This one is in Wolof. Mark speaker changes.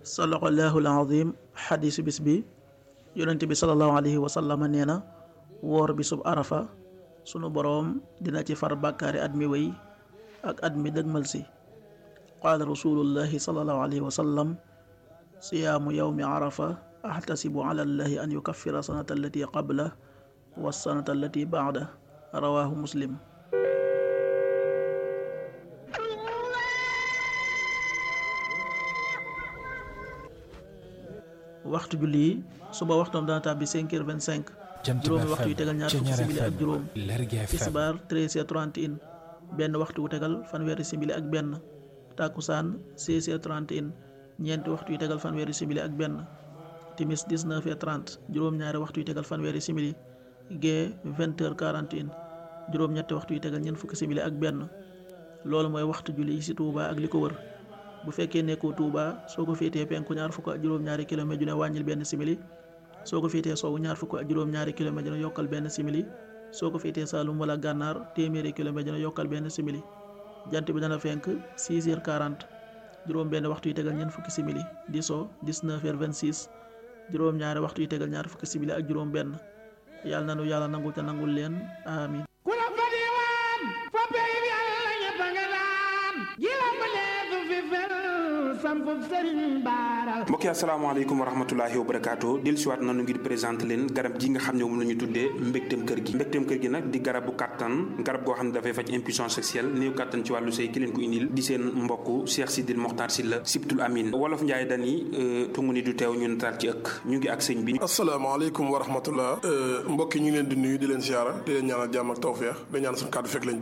Speaker 1: sadaqallaahu al-aziim xadiisu bis bi yonent bi salallaahu alayhi wa sallam nee na woor bi sub arafa sunu boroom dina ci far bàkkaari at mi wéy ak at mi dëgmal si qaala rasulullahi salallaahu alayhi wa sallam siyaamu yawmi arafa ahtasibu ala llahi an yukaffira sanata allati qabla wa sanata allati baada rawaahu muslim waxtu julli yi suba waxtoom dana tàbbi cinq heures vingt cinq juróomi waxtu yu tegal ñaar fukki simili ak juróom tisbaar treize heures trente et un benn waxtu wu tegal fanweeri simili ak benn takkusaan seize heures trente et un ñeenti waxtu yu tegal fanweeri simili ak benn timis dix-neuf heures trente juróom-ñaari waxtu yu tegal fanweeri simili gee vingt heures quarante et un juróom-ñetti waxtu yu tegal ñeent fukki simili ak benn loolu mooy waxtu julli yi ci Touba ak li ko wër bu fekkee nekkoo Touba soo ko féetee penku ñaar fukk ak juróom-ñaari kilomètre ju ne wàññil benn simili soo ko féetee sowwu ñaar fukk ak juróom-ñaari kilomètre ju ne yokkal benn simili soo ko féetee Saalum wala Gànnaar téeméeri kilomètre ju ne yokkal benn simili jant bi dana fenk 6 heures 40 juróom benn waxtu yu tegal ñeent fukki simili di so 19 heures 26 juróom-ñaari waxtu yu tegal ñaar fukki simili ak juróom benn yàlla na nu yàlla nangul te nangul leen amin
Speaker 2: ku la fa diwaan fa pey bi yàlla ñëpp nga daan ji la ma leesu fi fel sampu sëriñ baara
Speaker 3: mbokk yi asalaamaaleykum wa rahmatulahi wa barakaatu del siwaat nanu ngir présenté leen garab gi nga xam ne moom la ñu tuddee mbégteem kër gi mbégteem kër gi nag di garabu kàttan garab goo xam ne dafay faj impuissance sexuelle néew kàttan ci wàllu sëy ki leen ko indil di seen mbokk Cheikh Sidil Mokhtar Sylla Sibtul Amin wolof Njaay dani tungu ni du teew ñu nataal ci ëkk ñu ngi ak sëñ bi
Speaker 4: asalaamaaleykum wa rahmatullah mbokk yi ñu ngi leen di nuyu di leen siyaara di leen ñaanal jàmm ak tawfeex da ñaan suñu kàddu fekk leen